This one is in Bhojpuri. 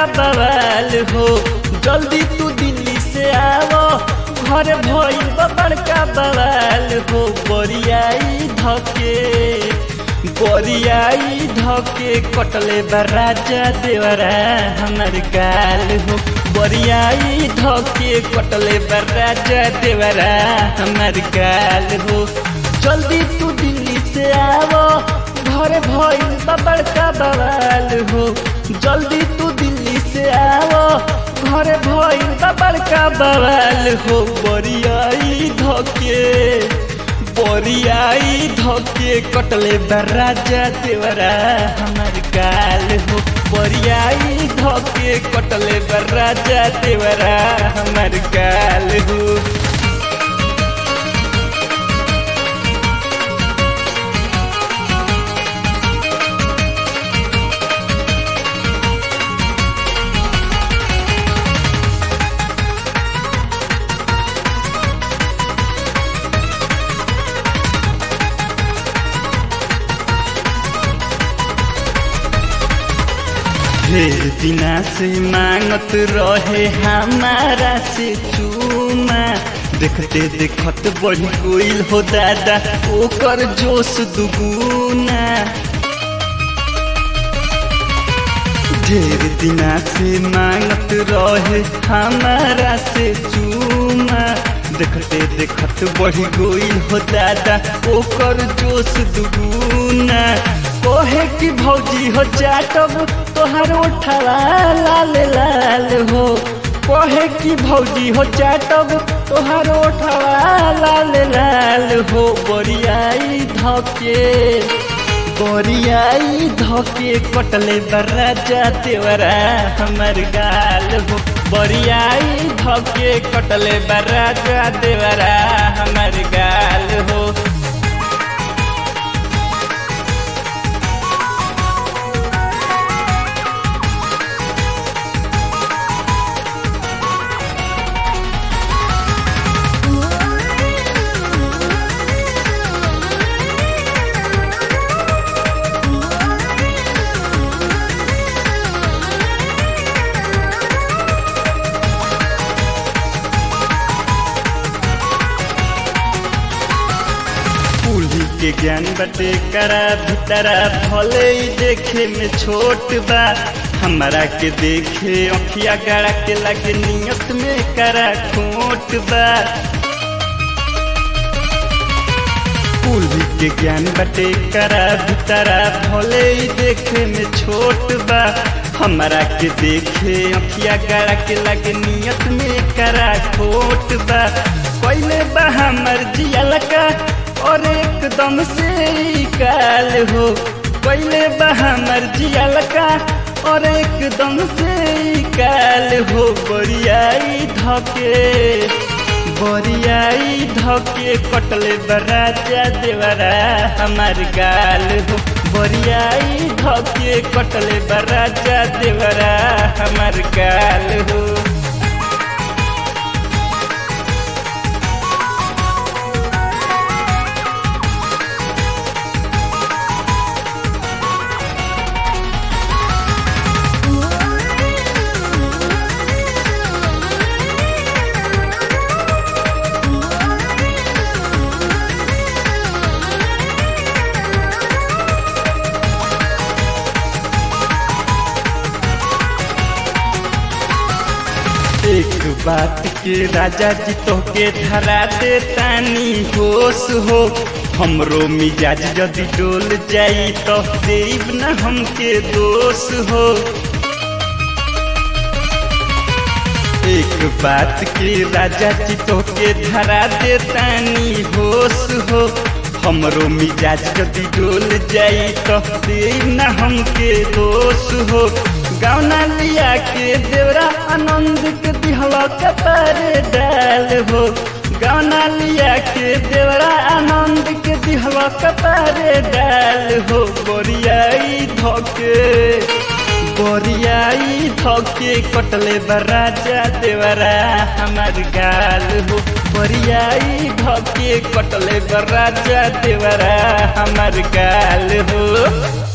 बवाल हो जल्दी तू दिल्ली से आवो घर भइल बा बड़का बवाल हो बरियाई धके बरियाई धके कटले बा राजा देवरा हमर गाल हो बरियाई धके कटले बा राजा देवरा हमर गाल हो जल्दी तू दिल्ली से आवो घर भइल बा बड़का बवाल हो जल्दी तू दिल्ली से आवो घर भइल बा बड़का बवाल हो बरियाई धके बरियाई धके कटले बा राजा देवरा हमर गाल हो बरियाई धके कटले बा राजा देवरा हमर गाल हो ढेर दिना से मांगत रहे हमारा से चूमा देखते देखत बढ़ी गईल हो दादा ओकर जोश दुगुना ढेर दिना से मांगत रहे हमारा से चूमा देखते देखत बढ़ी गईल हो दादा ओकर जोश दुगुना कोहे की भौजी हो चाटब तोहर उठवा लाल लाल हो कोहे की भौजी हो चाटब तोहर उठवा लाल लाल हो बरियाई धके बरियाई धके कटले बराजा तेवरा हमर गाल हो बरियाई धके कटले बराजा देवरा हमर गाल हो कुली के ज्ञान बटे करा भीतरा भले ही देखे में छोट बा हमारा के देखे अखिया गड़ा के लगे नियत में करा खोट बा कुली के ज्ञान बटे करा भीतरा भले ही देखे में छोट बा हमारा के देखे अखिया गड़ा के लगे नियत में करा खोट बा पहले बा हमर जियल का और एकदम से ही काल हो पहले बा हमर जियल का और एकदम से ही काल हो बरियाई धके बरियाई धके कटले बराजा देवरा हमार गाल हो बरियाई धके कटले बराजा देवरा हमार गाल हो एक बात के राजा जी तो के धरा दे तानी होश हो हमरो मिजाज यदि डोल जाई तो देव न हमके दोष हो एक बात के राजा जी तो के धरा दे तानी होश हो हमरो मिजाज यदि डोल जाई तो देव न हमके दोष हो गौना लिया के देवरा आनंद के दिहला कपार डाल हो गौना लिया के देवरा आनंद के दिहला कपार डाल हो बोरियाई धोके बोरियाई धोके कटले बराजा देवरा हमार गाल हो बोरियाई धोके कटले बराजा देवरा हमार गाल हो